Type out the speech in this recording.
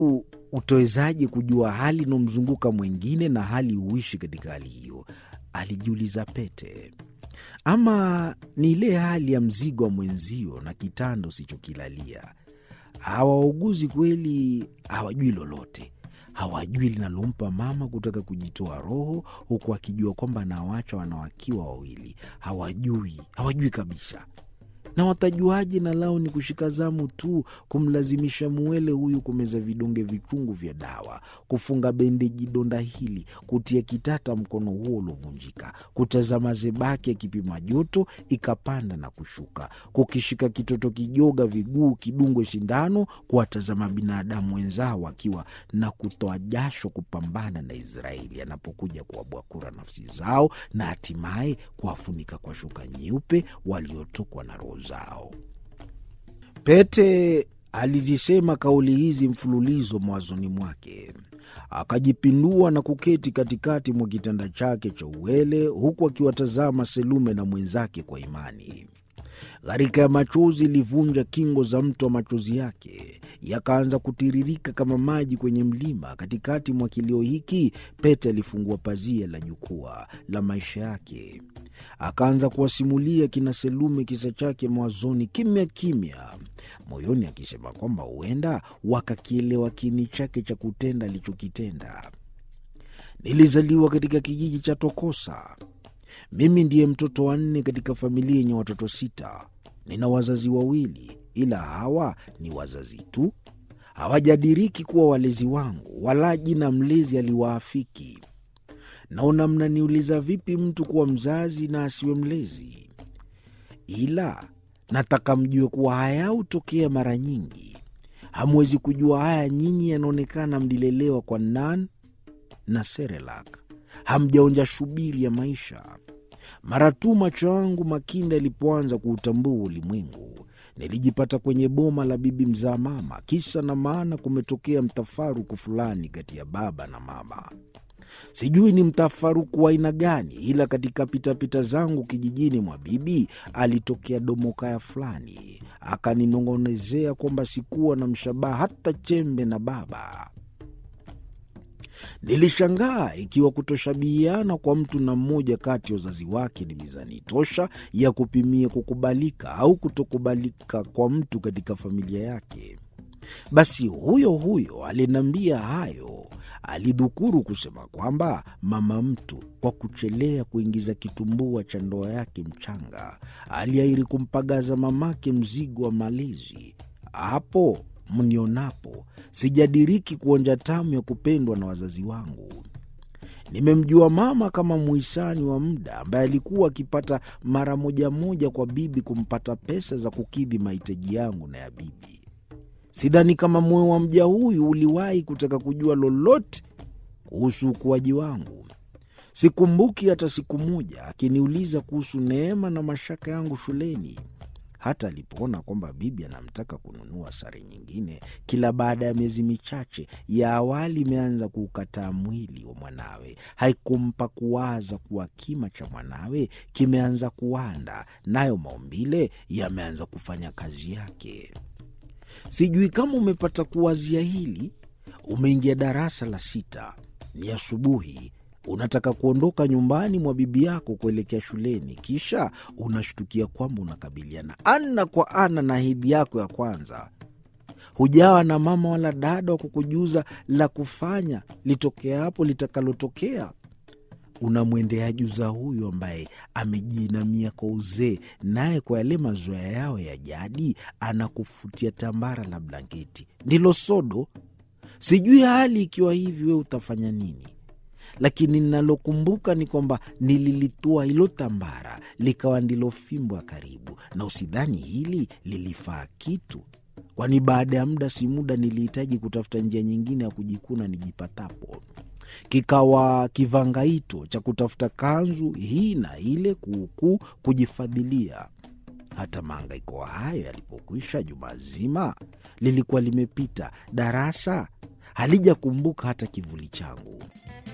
U, utowezaje kujua hali inomzunguka mwingine na hali huishi katika hali hiyo? Alijiuliza Pete. Ama ni ile hali ya mzigo wa mwenzio na kitanda usichokilalia. Hawa wauguzi kweli hawajui lolote, hawajui linalompa mama kutaka kujitoa roho, huku akijua kwamba anawacha wanawakiwa wawili. Hawajui, hawajui kabisa na watajuaje? Na lao ni kushika zamu tu, kumlazimisha muwele huyu kumeza vidonge vichungu vya dawa, kufunga bendeji donda hili, kutia kitata mkono huo uliovunjika, kutazama zebaki ya kipima joto ikapanda na kushuka, kukishika kitoto kijoga viguu kidungwe shindano, kuwatazama binadamu wenzao wakiwa na kutoa jasho kupambana na Israeli anapokuja kuwabwakura nafsi zao na hatimaye kuwafunika kwa shuka nyeupe waliotokwa na roho zao. Pete alizisema kauli hizi mfululizo mawazoni mwake, akajipindua na kuketi katikati mwa kitanda chake cha uwele, huku akiwatazama Selume na mwenzake kwa imani. Gharika ya machozi ilivunja kingo za mto wa machozi yake, yakaanza kutiririka kama maji kwenye mlima. Katikati mwa kilio hiki, Pete alifungua pazia la jukwaa la maisha yake, akaanza kuwasimulia kina Selume kisa chake mawazoni, kimya kimya, moyoni akisema kwamba huenda wakakielewa kini chake cha kutenda alichokitenda. Nilizaliwa katika kijiji cha Tokosa. Mimi ndiye mtoto wa nne katika familia yenye watoto sita. Nina wazazi wawili, ila hawa ni wazazi tu, hawajadiriki kuwa walezi wangu, wala jina mlezi aliwaafiki. Naona mnaniuliza vipi mtu kuwa mzazi na asiwe mlezi, ila nataka mjue kuwa haya hutokea mara nyingi. Hamwezi kujua haya nyinyi, yanaonekana mlilelewa kwa nan na Serelak, hamjaonja shubiri ya maisha. Mara tu macho yangu makinda yalipoanza kuutambua ulimwengu, nilijipata kwenye boma la bibi mzaa mama. Kisa na maana, kumetokea mtafaruku fulani kati ya baba na mama. Sijui ni mtafaruku wa aina gani, ila katika pitapita zangu kijijini mwa bibi alitokea domokaya fulani, akaninong'onezea kwamba sikuwa na mshabaha hata chembe na baba. Nilishangaa ikiwa kutoshabihiana kwa mtu na mmoja kati ya wazazi wake ni mizani tosha ya kupimia kukubalika au kutokubalika kwa mtu katika familia yake. Basi huyo huyo aliniambia hayo alidhukuru kusema kwamba mama mtu kwa kuchelea kuingiza kitumbua cha ndoa yake mchanga aliahiri kumpagaza mamake mzigo wa malezi. Hapo mnionapo sijadiriki kuonja tamu ya kupendwa na wazazi wangu. Nimemjua mama kama muhisani wa muda ambaye alikuwa akipata mara moja moja kwa bibi kumpata pesa za kukidhi mahitaji yangu na ya bibi. Sidhani kama moyo wa mja huyu uliwahi kutaka kujua lolote kuhusu ukuaji wangu. Sikumbuki hata siku moja akiniuliza kuhusu neema na mashaka yangu shuleni. Hata alipoona kwamba bibi anamtaka kununua sare nyingine kila baada ya miezi michache, ya awali imeanza kuukataa mwili wa mwanawe, haikumpa kuwaza kuwa kima cha mwanawe kimeanza kuwanda, nayo maumbile yameanza kufanya kazi yake. Sijui kama umepata kuwazia hili. Umeingia darasa la sita, ni asubuhi, unataka kuondoka nyumbani mwa bibi yako kuelekea shuleni, kisha unashtukia kwamba unakabiliana ana kwa ana na hedhi yako ya kwanza. Hujawa na mama wala dada wa kukujuza la kufanya litokea hapo litakalotokea. Unamwendea juza huyu ambaye amejiinamia kwa uzee, naye kwa yale mazoea yao ya jadi anakufutia tambara la blanketi, ndilo sodo. Sijui hali ikiwa hivi, we utafanya nini? Lakini ninalokumbuka ni kwamba nililitua hilo tambara likawa ndilo fimbo ya karibu, na usidhani hili lilifaa kitu, kwani baada ya muda si muda nilihitaji kutafuta njia nyingine ya kujikuna nijipatapo kikawa kivangaito cha kutafuta kanzu hii na ile kuukuu kujifadhilia. Hata maangaiko hayo yalipokwisha, juma zima lilikuwa limepita, darasa halijakumbuka hata kivuli changu.